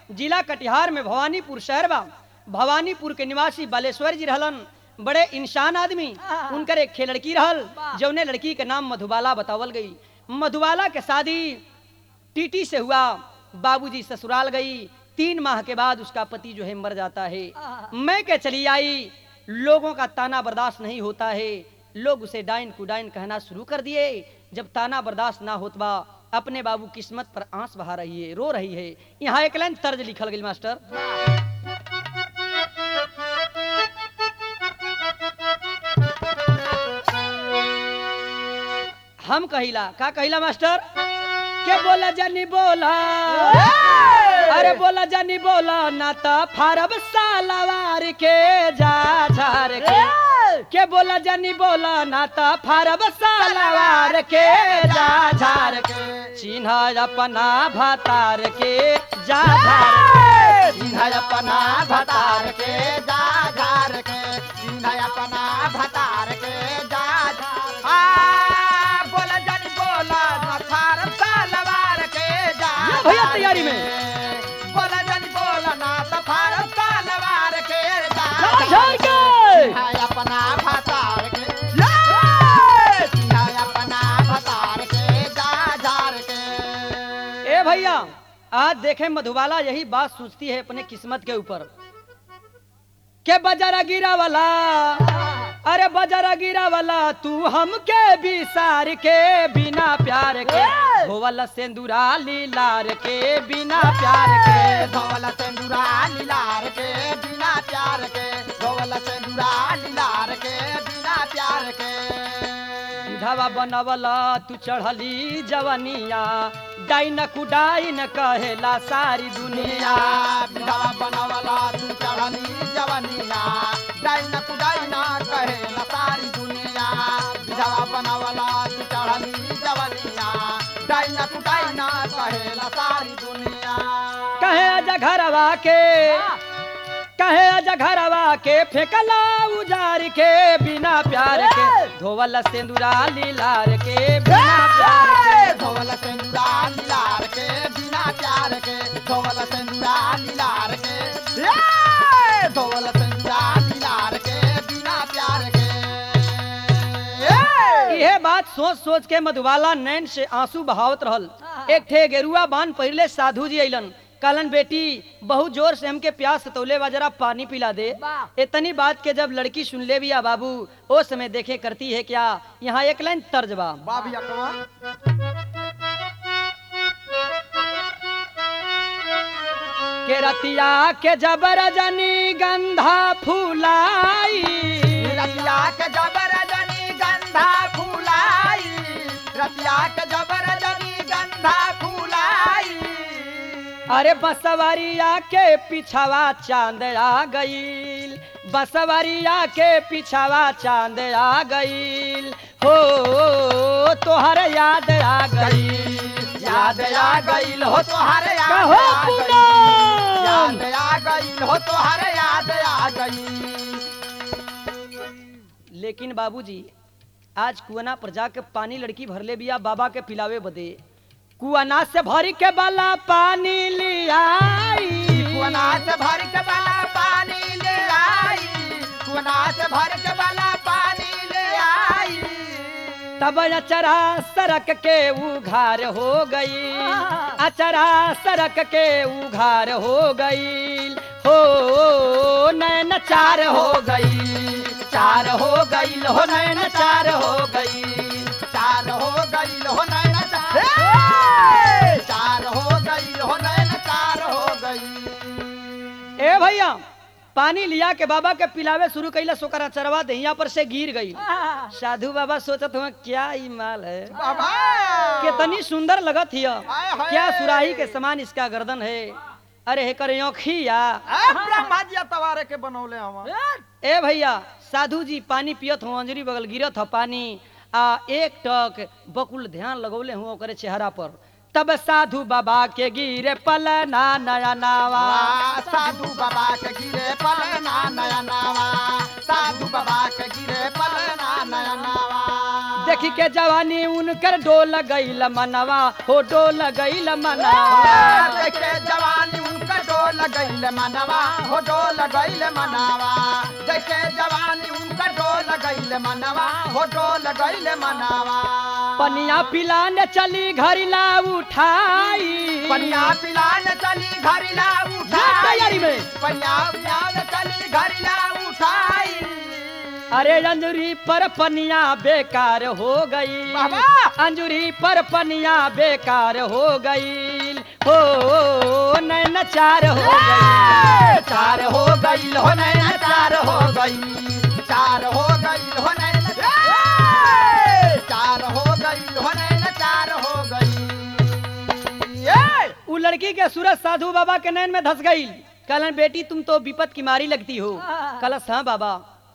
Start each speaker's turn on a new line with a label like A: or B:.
A: जिला कटिहार में भवानीपुर शहर बा भवानीपुर के निवासी बालेश्वर जी रहलन बड़े इंसान आदमी उनकर एक खे लड़की रहल जौने लड़की के नाम मधुबाला बतावल गई मधुबाला के शादी टीटी से हुआ बाबूजी ससुराल गई तीन माह के बाद उसका पति जो है मर जाता है मैं के चली आई लोगों का ताना बर्दाश्त नहीं होता है लोग उसे डाइन कुडाइन कहना शुरू कर दिए जब ताना बर्दाश्त ना होतबा अपने बाबू किस्मत पर आंस बहा रही है रो रही है यहाँ एक लाइन तर्ज लिखल गई मास्टर हम कहिला का कहिला मास्टर के बोला जानी बोला अरे बोला जानी बोला ना तो फारब सालवार के जा झार के के बोला जानी बोला ना तो फारब सालवार के जा झार के चिन्ह अपना भतार के जा झार के
B: चिन्ह अपना भतार के जा झार के चिन्ह अपना भतार के जा झार आ बोला जन बोला नथार तलवार के जा
A: ये भैया तैयारी में।
B: बोला जन बोला ना तफार तलवार के जा
A: जा झार के
B: चिन्ह अपना भतार के ले! चिन्ह अपना भतार के जा झार के
A: ए भैया आज देखे मधुबाला यही बात सोचती है अपने किस्मत के ऊपर के बजारा गिरा वाला अरे बजारा गिरा वाला तू हमके भी सार के बिना प्यार के होवल सेंदूरा लीलार के बिना प्यार के
B: धवल सेंदूरा लीलार के बिना प्यार के धवल सेंदूरा लीलार के बिना प्यार के
A: धवा बनवला तू चढ़ली जवनिया डाइन कुडाइन कहेला सारी दुनिया
B: दुनिया बिधवा बनवला तू चढ़नी जवनिया डाइन कुडाइना कहे न सारी दुनिया बिधवा बनवला तू चढ़नी जवनिया डाइन कुडाइना कहे न सारी दुनिया
A: कहे आजा घरवा के कहे आजा घरवा के फेंकला उजार के बिना प्यार के धोवल सिंदूरा लीलार के बिना प्यार के
B: धोवल सेंदूरा लीलार के बिना प्यार के धोवल सेंदूरा लीलार के ए! धोवल सेंदूरा लीलार के बिना प्यार के ए!
A: यह बात सोच सोच के मधुबाला नैन से आंसू बहावत रहल एक ठे गेरुआ बांध पहले साधु जी अइलन कहलन बेटी बहुत जोर से हमके प्यास सतौले बा जरा पानी पिला दे इतनी बात के जब लड़की सुन ले बिया बाबू ओ समय देखे करती है क्या यहाँ एक लाइन तर्ज बा
B: बाबी अकवा
A: के रतिया के जबर जनी गंधा फूलाई
B: रतिया के जबर जनी गंधा फूलाई रतिया के जबर जनी गंधा फूलाई
A: अरे बसवरिया के पिछवा चांद आ गईल बसवरिया के पिछवा चांद आ गईल हो तोहर याद आ गईल
B: याद आ गईल हो तोहर याद
A: कहो
B: आ गईल।
A: पूनम।
B: याद आ गईल हो तोहर याद आ गईल
A: लेकिन बाबूजी आज कुआना पर जाके पानी लड़की भरले बिया बाबा के पिलावे बदे कुआना से भरी के बाला पानी लियाई
B: कुआना से भर के बाला पानी ले आई कुआना से भर के बाला पानी ले आई
A: तब अचरा सरक के उघार हो गई अचरा सरक के उघार हो गई हो नैन चार हो गई चार हो गई हो नैन चार हो गई
B: चार हो गई हो नैन चार चार हो गई हो नैन चार हो गई
A: ए भैया पानी लिया के बाबा के पिलावे शुरू कैला सोकर अचरवा दहिया पर से गिर गई साधु बाबा सोचत हुआ क्या ई माल है
B: बाबा
A: कितनी सुंदर लगत हिय
B: हाय, हाय।
A: क्या सुराही के समान इसका गर्दन है अरे हेकर औखिया
B: आ, ब्रह्मा जी तवारे के बनौले हम
A: ए भैया साधु जी पानी पियत हो अंजरी बगल गिरत हो पानी आ एक टक बकुल ध्यान लगौले हुआ ओकरे चेहरा पर तब साधु बाबा के गिरे पलना नया नावा
B: वाह, साधु बाबा के गिरे पलना नया नावा साधु बाबा के गिरे पलना नया नावा
A: देखी के जवानी उनकर डोल गईल मनवा हो डोल गईल मनवा
B: देखे जवानी उनका डोल गईल मनवा हो डोल गईल मनावा जैसे जवानी उनका डोल गईल मनवा हो डोल गईल मनावा
A: पनिया पिलाने चली घरिला उठाई
B: पनिया पिलान चली घरिला
A: जा तैयारी
B: उठाई
A: में।
B: पनिया पिलान चली घरिला उठाई
A: अरे अंजुरी पर पनिया बेकार हो गई
B: बाबा!
A: अंजुरी पर पनिया बेकार हो गई हो नैन चार हो गई
B: चार हो गई हो नैना चार हो गई चार हो गई हो नैना चार हो गई हो नैना चार हो गई ए!
A: उ लड़की के सूरज साधु बाबा के नैन में धस गई कहलन बेटी तुम तो विपत की मारी लगती हो कलस हाँ बाबा